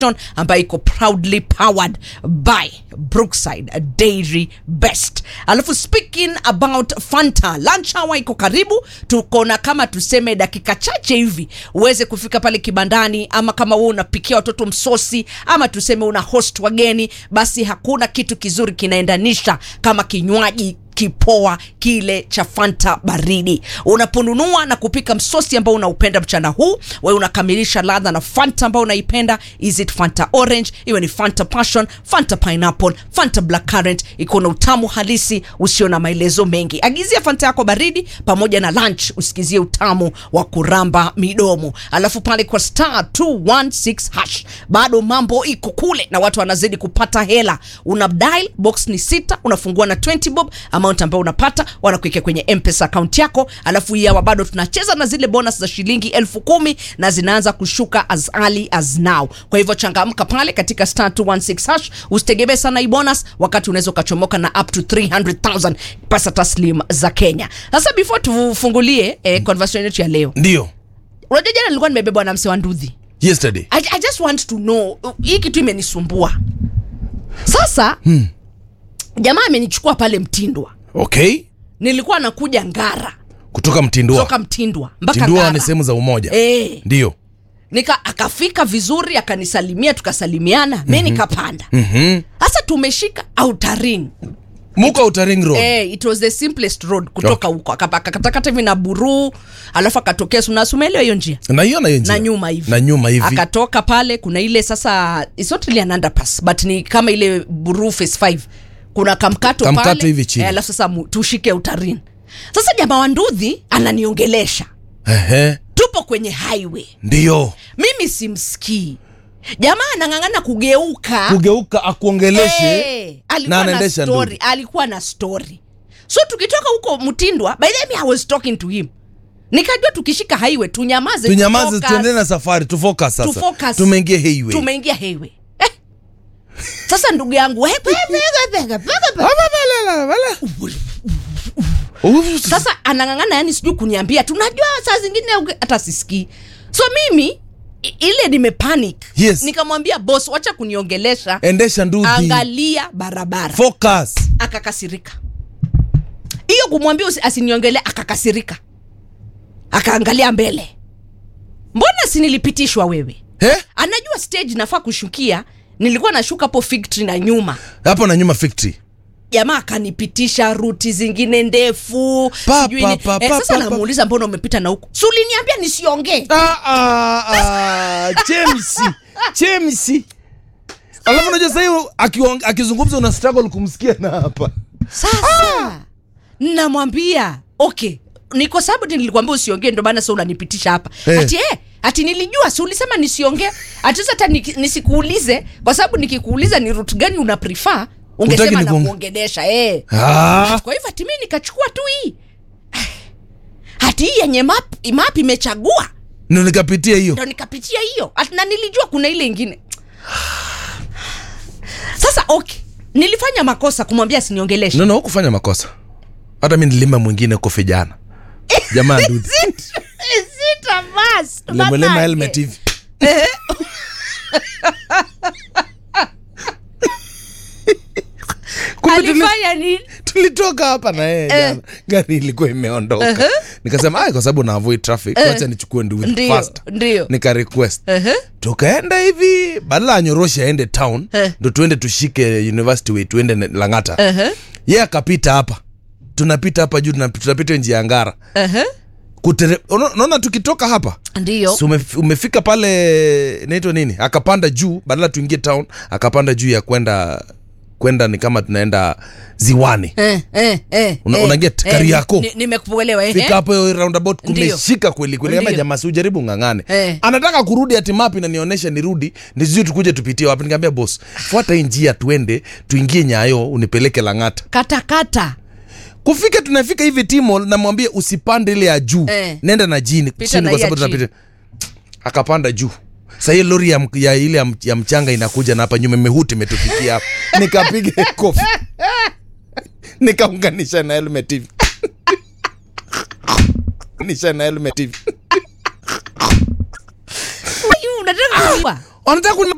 ambayo iko proudly powered by brookside dairy best alafu speaking about fanta lunch hour iko karibu tuko na kama tuseme dakika chache hivi uweze kufika pale kibandani ama kama wewe unapikia watoto msosi ama tuseme una host wageni basi hakuna kitu kizuri kinaendanisha kama kinywaji kipoa kile cha fanta baridi unaponunua na kupika msosi ambao unaupenda mchana huu wewe unakamilisha ladha na fanta ambao unaipenda is it fanta orange iwe ni fanta passion fanta pineapple fanta black currant iko na utamu halisi usio na maelezo mengi agizia fanta yako baridi pamoja na lunch usikizie utamu wa kuramba midomo alafu pale kwa star 216 hash bado mambo iko kule na watu wanazidi kupata hela una dial box ni sita unafungua na 20 bob amount ambayo unapata wanakuwekea kwenye mpesa account yako alafu hii hawa bado tunacheza na zile bonus za shilingi elfu kumi na zinaanza kushuka as early as now kwa hivyo changamka pale katika star 216 hash usitegemee sana hii bonus wakati unaweza ukachomoka na up to 300000 pesa taslim za kenya sasa before tufungulie eh, conversation yetu ya leo ndio unajua jana nilikuwa nimebebwa na mse wa ndudhi yesterday I, I just want to know uh, hii kitu imenisumbua sasa hmm. jamaa amenichukua pale mtindwa okay nilikuwa nakuja ngara kutoka mtindua kutoka mtindwa mpaka mtindua ngara ni sehemu za umoja Eh, ndio nika akafika vizuri akanisalimia tukasalimiana mm-hmm. mi nikapanda Mhm. sasa tumeshika outaring muka utaring road Eh, it was the simplest road kutoka huko Aka- akakatakata hivi na buruu alafu akatokea sunasumaelewa hiyo njia na hiyo na hiyo njia. na nyuma hivi na nyuma hivi akatoka pale kuna ile sasa it's not really an underpass but ni kama ile buruu face 5 kuna kamkato, Kamkato pale hivi chini. eh, alafu sasa mu- tushike utarini sasa jamaa wa ndudhi ananiongelesha Ehe, tupo kwenye highway ndio mimi simsikii jamaa anang'ang'ana kugeuka kugeuka akuongeleshe Eh, alikuwa na na anaendesha story ndudhi. alikuwa na story so tukitoka huko mtindwa by the way I was talking to him nikajua tukishika highway tunyamaze tunyamaze tufocus, tuendelee na safari tufocus sasa tufocus. tumeingia highway tumeingia highway eh. sasa ndugu yangu we- we- we- we- we- we- Uff, sasa anang'ang'ana yani sijui kuniambia tunajua saa zingine uge- hata sisikii so mimi i- ile nimepanic Yes. nikamwambia bos wacha kuniongelesha endesha ndudhi angalia barabara focus akakasirika hiyo kumwambia usi- asiniongelee akakasirika akaangalia mbele mbona sinilipitishwa wewe He? anajua stage nafaa kushukia nilikuwa nashuka hapo fig tree na nyuma hapo na nyuma factory jamaa akanipitisha ruti zingine ndefu Pa, sijui pa, ni- pa, eh, pa, sasa pa, pa. namuuliza mbona umepita na huku si uliniambia nisiongee Ah, ah, ah, James James alafu unajua sahii akiong- akizungumza una struggle kumsikia na hapa sasa namwambia okay ni kwa sababu ti nilikwambia usiongee ndo maana sa unanipitisha hapa Eh. ati eh, ati nilijua si ulisema nisiongee ati sasa hata niki- nisikuulize kwa sababu nikikuuliza ni rut gani una prefer ungesema Hutaki na niku- kuongelesha eh. ah. kwa hivyo hati mi nikachukua tu hii hati hii yenye map, map imechagua ndo nikapitia hiyo ndo nikapitia hiyo Ati na nilijua kuna ile ingine sasa okay nilifanya makosa kumwambia asiniongeleshe no, no, hukufanya makosa hata mi nilima mwingine kofe jana jamaa ndudhi Sita bas, lemolema manake. helmet hivi Kumbe tuli- alifanya nini tulitoka hapa na yeye jana gari ilikuwa imeondoka nikasema "Ai, kwa sababu na avoid traffic wacha nichukue ndudhi Ndio, fast ndio. nika request Ehe. tukaenda hivi badala anyoroshe aende town Eh. ndo tuende tushike university way tuende ne- langata Ehe. ye akapita hapa tunapita hapa juu tunap- tunapita njia ya ngara Ehe. Kutere- uno- unaona tukitoka hapa ndio si umef- umefika pale inaitwa nini akapanda juu badala tuingie town akapanda juu ya kwenda kwenda ni kama tunaenda ziwani Eh, eh, eh, Una- eh, una get eh, Kariakoo. ni- nimekuelewa eh, fika eh. hapo hiyo roundabout Ndio. kumeshika kweli kweli kama Ndio. jamaa si ujaribu ng'ang'ane Eh. anataka kurudi ati map inanionyesha nirudi nisijui tukuje tupitie wapi nikamwambia boss fuata hii njia tuende tuingie nyayo unipeleke lang'ata kata kata kufika tunafika hivi timol namwambia usipande ile ya juu Eh. nenda na jini Pita chini na kwa hii ya sababu tunapita akapanda juu sahii lori ya, m- ya ile ya, m- ya mchanga inakuja na hapa nyuma imehuti imetufikia hapa nikapiga kofi nikaunganisha na helmet hivi nisha na helmet hivi unataka kujua wanataka kuni